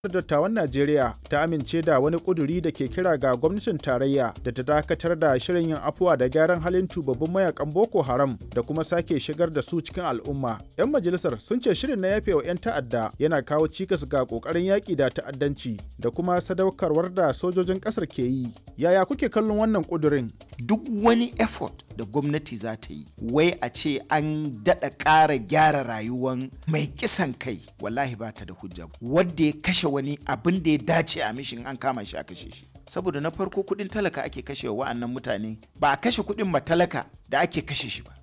dattawan Najeriya ta amince da wani ƙuduri da ke kira ga gwamnatin tarayya da ta dakatar da shirin yin afuwa da gyaran halin tubabbin mayakan Boko Haram da kuma sake shigar da su cikin al'umma. 'Yan majalisar sun ce shirin na yafe wa 'yan ta'adda yana kawo cikas ga ƙoƙarin yaƙi da ta'addanci da kuma sadaukarwar da sojojin ƙasar ke yi. Yaya kuke kallon wannan ƙudurin? Duk wani effort da gwamnati za ta yi, wai a ce an daɗa ƙara gyara rayuwan mai kisan kai, wallahi ba ta da hujja. Wadda ya kashe wani abin da ya dace a mishin an kama shi a kashe shi saboda na farko kudin talaka ake kashe wa wa'annan mutane ba a kashe kudin matalaka da ake kashe shi ba